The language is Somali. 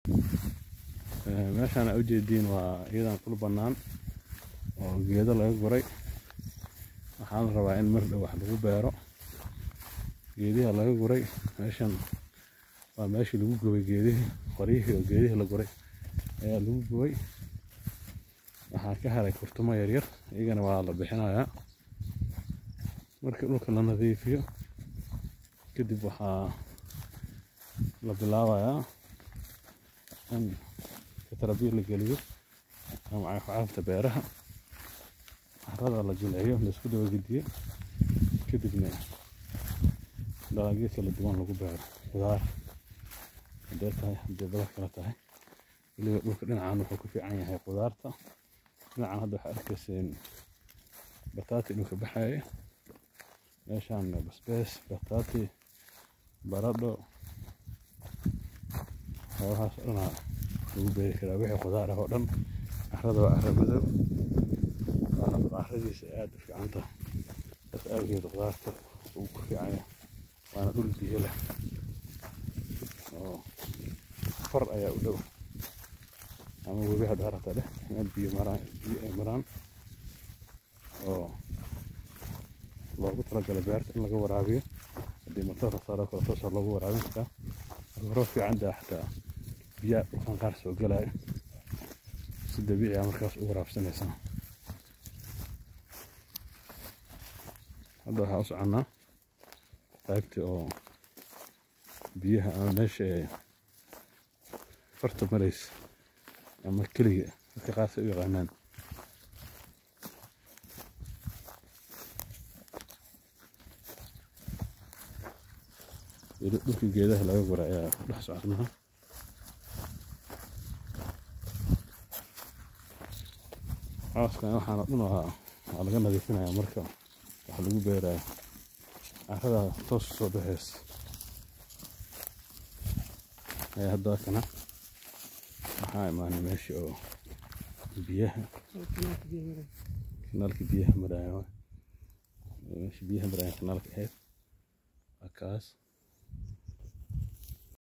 meeshaan aa ujeediin waa iyadan dhul bannaan oo geedo laga guray waxaan la rabaa in mar dhow wax lagu beero geediha laga guray meeshan waa meeshii lagu gubay geedihii qoryihii oo geedihii la guray ayaa lagu gubay waxaa ka haray kurtumo yaryar iyagana waa la bixinayaa markii dhulka la nadiifiyo kadib waxaa la bilaabayaa in katrabiil la geliyo ama cagafcagafta beeraha carrada la jilciyo laisku daba gediyo kadibna dalagyo kala duwan lagu beero khudaar hadday tahay hadday badar kale tahay weliba dhulka dhinacan wuxuu ku fiican yahay khudaarta dhinacan hadda waxaa arkayseen bataati dhulka baxaya meeshaan basbees bataati baradho howlahaas oo dhanaa lagu beeri karaa wixii khudaar ah oo dhan carrada waa carra madow waa carradiisa aad u fiican tahay saas awgeed khudaarta uu ku fiican yahay waana dhul biyo leh oo far ayaa u dhow ama webi haddaa rabta dheh meel biyo maraan biyo ay maraan oo loogu talagalay beerta in laga waraabiyo haddii matoor la saaro kale toosaa loogu waraabin karaa roob fiican daa xataa biyaa dhulkan qaar soo galaya si dabiici ah markaas u waraabsanaysaa hadda waxaa u soconnaa qaybtii oo biyaha ama meesha ay farta maraysa ama keliga dadka qaarsa u yaqaanaan weli dhulkii geedaha laga gura ayaa ku dhex soconaa cooskan waxaana dhan waa waa laga nadiifinaya marka wax lagu beeraya carrada toos soo baxaysa ayaa hadda kana waxaa imaanay meesha oo biyaha kanaalka biyaha maraya meesha biyaha maraya kanaalka ahayd waa kaas